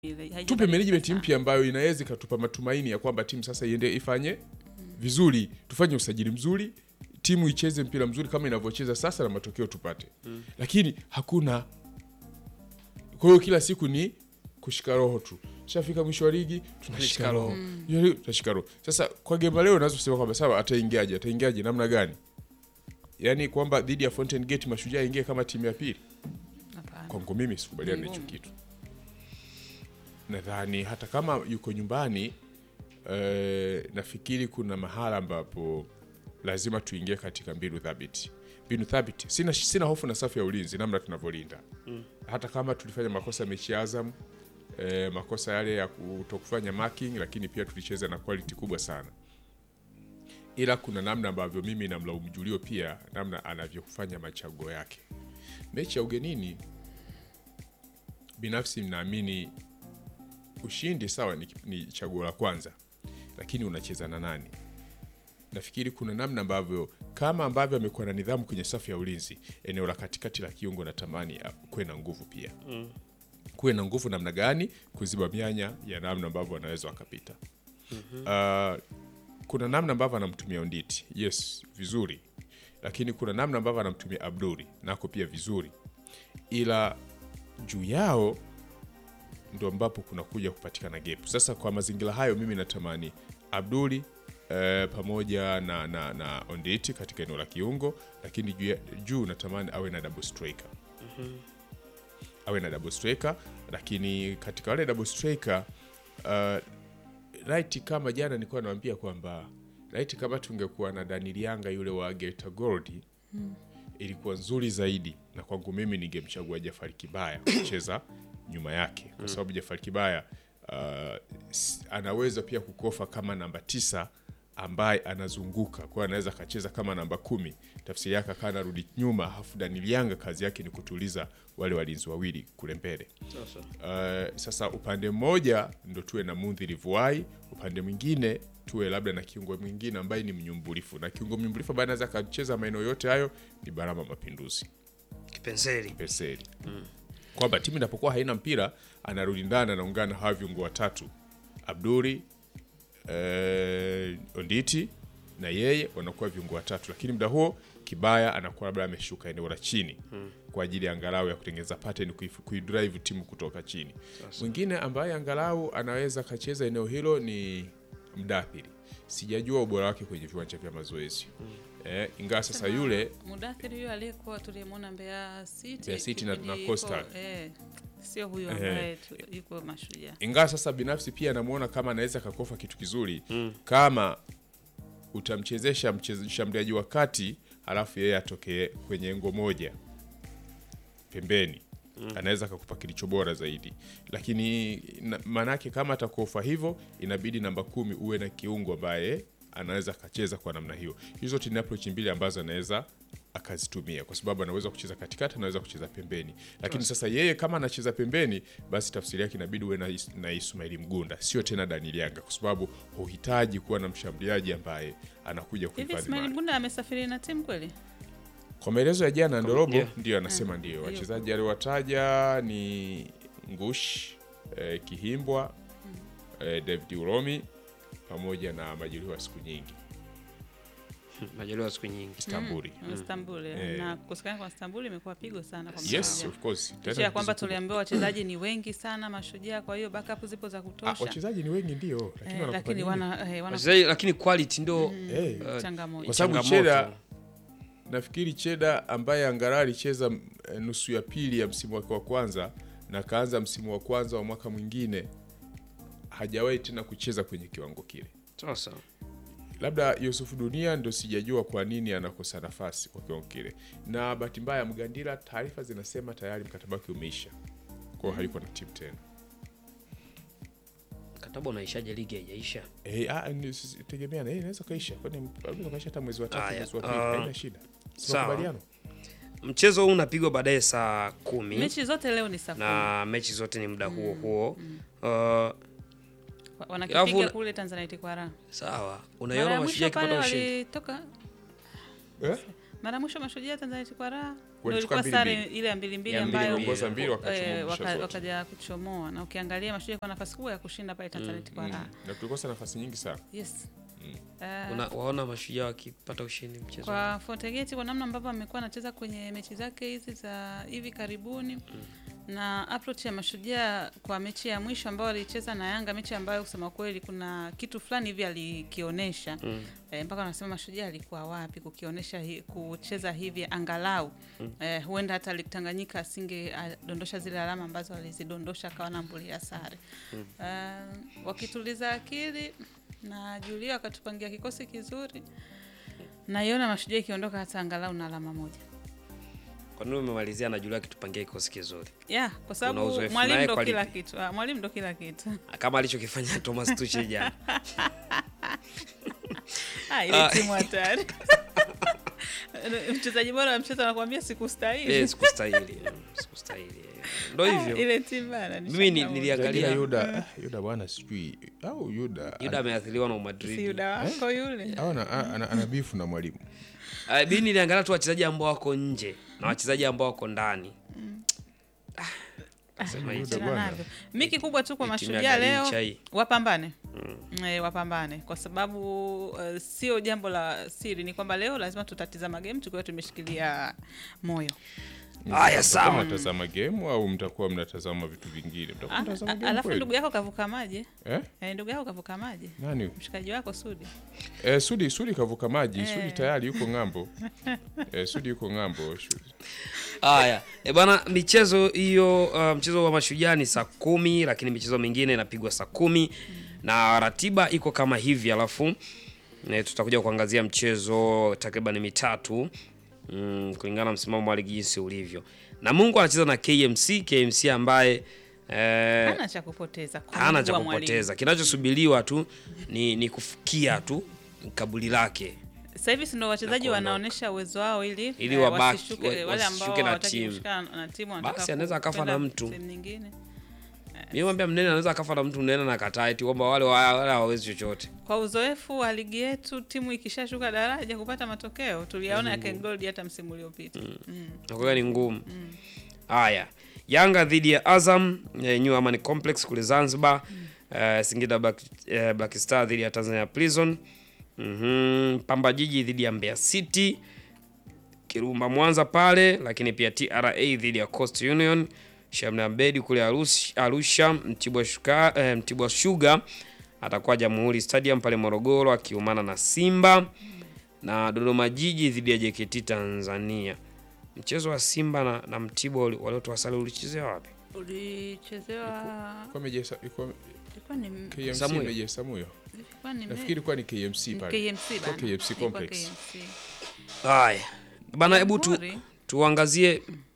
ile, tupe haijabadilika management sana. mpya ambayo inaweza ikatupa matumaini ya kwamba timu sasa iende ifanye vizuri, tufanye usajili mzuri, timu icheze mpira mzuri kama inavyocheza sasa na matokeo tupate, lakini hakuna. Kwa hiyo kila siku ni kushika roho tu, shafika mwisho wa ligi tunashika roho, Hiyo leo tunashika roho. Sasa kwa Gemba leo naweza kusema kwamba sawa, ataingiaje? Ataingiaje namna gani? Yaani kwamba dhidi ya Fountain Gate Mashujaa ingie kama timu ya pili Hapana. kwangu mimi sikubaliana na hicho Ngumu. kitu. Nadhani hata kama yuko nyumbani eh, nafikiri kuna mahala ambapo lazima tuingie katika mbinu thabiti. Mbinu thabiti, sina, sina hofu na safu ya ulinzi namna tunavyolinda hata kama tulifanya makosa mechi ya Azam eh, makosa yale ya kutokufanya marking, lakini pia tulicheza na quality kubwa sana, ila kuna namna ambavyo mimi namlaumu Julio pia namna anavyofanya machaguo yake. Mechi ya ugenini binafsi naamini ushindi sawa, ni, ni chaguo la kwanza, lakini unacheza na nani? Nafikiri kuna namna ambavyo kama ambavyo amekuwa na nidhamu kwenye safu ya ulinzi, eneo la katikati la kiungo natamani ah, kuwe na nguvu pia kuwe na nguvu namna gani kuziba mianya ya namna ambavyo wanaweza wakapita. Ah, kuna namna ambavyo anamtumia Onditi, yes, vizuri, lakini kuna namna ambavyo anamtumia Abduri nako pia vizuri, ila juu yao ndo ambapo kunakuja kupatikana gap. Sasa kwa mazingira hayo, mimi natamani Abduli eh, pamoja na, na, na Onditi katika eneo la kiungo, lakini juu, ya- juu natamani awe na double striker awe na double striker, lakini katika wale double striker uh, right kama jana nilikuwa nawaambia kwamba right kama tungekuwa na Daniel Yanga yule wa Geita Gold ilikuwa nzuri zaidi, na kwangu mimi ningemchagua Jafari Kibaya kucheza nyuma yake, kwa sababu Jafari Kibaya uh, s- anaweza pia kukofa kama namba tisa ambaye anazunguka kwa anaweza akacheza kama namba kumi, tafsiri yake akaa anarudi nyuma, halafu Daniel Yanga kazi yake ni kutuliza wale walinzi wawili kule mbele. Uh, sasa upande mmoja ndo tuwe na Mundhiri Vuai, upande mwingine tuwe labda na kiungo mwingine ambaye ni mnyumbulifu, na kiungo mnyumbulifu ambaye anaweza akacheza maeneo yote hayo ni Barama Mapinduzi Kipenseli. Peseli, kwamba timu inapokuwa haina mpira anarudi ndani, anaungana na hawa viungo watatu Abduri eh, Onditi na yeye wanakuwa viungo watatu, lakini muda huo Kibaya anakuwa labda ameshuka eneo la chini kwa ajili ya angalau ya kutengeneza pattern, kuif- kuidrive timu kutoka chini. Mwingine ambaye angalau anaweza akacheza eneo hilo ni Mdathiri. Sijajua ubora wake kwenye viwanja vya mazoezi eh, ingawa sasa yule Mudathiri huyo aliyekuwa tuliyemwona Mbeya City, Mbeya City na- kipindi na yuko- Coastal. eh, sio huyo ambaye tu- yuko Mashujaa. ingawa sasa binafsi pia namuona kama anaweza kakofa kitu kizuri kama utamchezesha mcheze- mshambuliaji wa kati halafu yeye atokee kwenye engo moja pembeni anaweza akakupa kilicho bora zaidi, lakini na- maanake kama atakuofa hivyo, inabidi namba kumi uwe na kiungo ambaye anaweza akacheza kwa namna hiyo. Hizo zote ni approach mbili ambazo anaweza akazitumia, kwa sababu anaweza kucheza katikati, anaweza kucheza pembeni. Lakini sasa yeye kama anacheza pembeni, basi tafsiri yake inabidi uwe na, Is- na Ismaili Mgunda, sio tena Daniel Yanga, kwa sababu huhitaji kuwa na mshambuliaji ambaye anakuja Hivi kuhifadhi Ismail mali. Mgunda amesafiri na timu kweli? Kwa maelezo ya jana Ndorobo yeah. ndio anasema ndio. Wachezaji aliowataja ni Ngush eh, Kihimbwa eh, David Uromi pamoja na majeruhi wa siku nyingi Majaliwa siku nyingi. Istanbuli. Mm, Istanbul eh. Eh. na kukosekana kwa Istanbul imekuwa pigo sana kwa Yes, Mashujaa. of course. Licha Tena ya kwamba tatizo kubwa. tuliambiwa wachezaji ni wengi sana Mashujaa, kwa hiyo backup zipo za Ah, kutosha. wachezaji ni wengi ndio, lakini Eh, wanakupa lakini nini? wana, eh, wana Wachezaji lakini quality ndo Eh, changamoto. kwa sababu changamoto. Cheda nafikiri Cheda ambaye angalau alicheza mm, eh, nusu ya pili ya msimu wake wa kwanza na kaanza msimu wa kwanza wa mwaka mwingine hajawahi tena kucheza kwenye kiwango kile. Sasa labda Yusufu Dunia ndo sijajua kwa nini anakosa nafasi kwa kiwango kile, na bahati mbaya Mgandila, taarifa zinasema tayari mkataba wake umeisha, kwa hiyo hayuko na timu tena. mkataba unaishaje? Ligi haijaisha. Eh, ah, ni- s- s- tegemea na yeye inaweza kaisha, kwani anaweza kaisha hata mwezi wa tatu, Haya, mwezi wa pili, ah, haina shida. Si sawa. makubaliano? Mchezo huu unapigwa baadaye saa kumi Mechi zote leo ni saa kumi. na mechi zote ni muda huo huo. Uh, Wa- wanakipiga Alafu- kule Tanzanite kwa raha. sawa, Mara unaiona ya mashujaa mwisho pale akipata ushindi walitoka Eh? mara ya mwisho mashujaa Tanzanite kwa raha Ndio walichukua ilikuwa mbili sare mbili. ile ya mbili mbili Ya mbili ambayo mbili. Waliongoza mbili, wakachomoa eh, mwisho waka- zote. wakaja kuchomoa na ukiangalia mashujaa kwa nafasi kubwa ya kushinda pale Tanzanite kwa raha. na tulikosa nafasi nyingi sana Yes. Eh, Una, waona mashujaa wakipata ushindi mchezo kwa Fotegeti kwa namna ambavyo amekuwa anacheza kwenye mechi zake hizi za hivi karibuni na approach ya mashujaa kwa mechi ya mwisho ambayo alicheza na Yanga, mechi ambayo kusema kweli kuna kitu fulani hivi alikionyesha Mm. eh, mpaka wanasema mashujaa alikuwa wapi kukionyesha hi, kucheza hivi angalau eh, huenda hata Lake Tanganyika asinge dondosha zile alama ambazo alizidondosha akawa nambulia sare eh, wakituliza akili na Julia wakatupangia kikosi kizuri naiona mashujaa ikiondoka hata angalau na alama moja kwa nini umemalizia na Julia akitupangia kikosi kizuri ya kwa Una sababu uzoefu mwalimu naye ndo kwa kila lipi? kitu Ah, mwalimu ndo kila kitu kama alichokifanya Thomas Tuchel jana Ah, ile Ah. timu hatari mchezaji bora wa mchezo anakuambia sikustahili eh, sikustahili mm, sikustahili ndo Ah, hivyo ile timu bana ni Mimi ni- changamoto. nilia- Angalia. Angalia Yuda ah, Yuda bwana sijui au Yuda Yuda ameathiriwa na si Madrid yuda wako yule au ana, ana, ana bifu na mwalimu Uh, mi niliangalia tu wachezaji ambao wako nje na wachezaji ambao wako ndani Sema hivi. Achana bwana. navyo. mi kikubwa tu kwa Hii timu ya mashujaa Garincha leo hii. wapambane Eh, wapambane kwa sababu uh, sio jambo la siri ni kwamba leo lazima tutatizama game tukiwa tumeshikilia moyo Haya, Mtakuwa sawa. mnatazama game au mtakuwa mnatazama vitu vingine mtakuwa Ah, mnatazama ah, game alafu kweli? ndugu yako kavuka maji eh? eh, ndugu yako kavuka maji nani mshikaji wako Sudi eh, Sudi Sudi kavuka maji Sudi Eh. tayari yuko ng'ambo eh, Sudi yuko ng'ambo Sudi. Haya, e bana, michezo hiyo uh, mchezo wa mashujaa ni saa kumi, lakini michezo mingine inapigwa saa kumi na ratiba iko kama hivi, alafu e, tutakuja kuangazia mchezo takriban mitatu mm, kulingana na msimamo wa ligi jinsi ulivyo. Namungo anacheza na KMC, KMC ambaye eh, hana cha kupoteza kwa hana mujibu cha wa mwalimu. kupoteza, kinachosubiriwa tu ni, ni kufikia tu kabuli lake Sasa hivi si ndio wachezaji kuondoka. wanaonyesha uwezo wao ili Ili eh, wabaki- wasishuke, wa- wale ambao wasishuke na hawataki timu. kushikana na timu wanataka Basi anaweza akafa na kwenda mtu. sehemu nyingine. Mimi mwambia mnene anaweza akafa na mtu mnene na kataa eti kwamba wale wa- wale hawawezi chochote. Kwa uzoefu wa ligi yetu, timu ikishashuka daraja kupata matokeo tuliyaona ya Ken Gold hata msimu uliopita. Mm. Nakuwa ni ngumu. Haya. Yanga dhidi ya Azam eh, New Amani Complex kule Zanzibar. Eh, Singida Black, eh, Black Star dhidi ya Tanzania Prison. Mhm. Pamba Jiji dhidi ya Mbeya City. Kirumba Mwanza pale, lakini pia TRA dhidi ya Coast Union. Shamna Bedi kule Arusha, Arusha Mtibwa Shuka, eh, Mtibwa Sugar atakuwa Jamhuri Stadium pale Morogoro akiumana na Simba na Dodoma Jiji dhidi ya JKT Tanzania. Mchezo wa Simba na, na Mtibwa uli- waliotoa sare ulichezea wapi? Ulichezewa Kwa meje ilikuwa ilikuwa ni KMC Samuyo. meje Samuyo ilikuwa ni nafikiri ilikuwa ni KMC pale KMC bana. KMC Ilikuwa complex. KMC. Haya bana, hebu tu, Jamhuri. tuangazie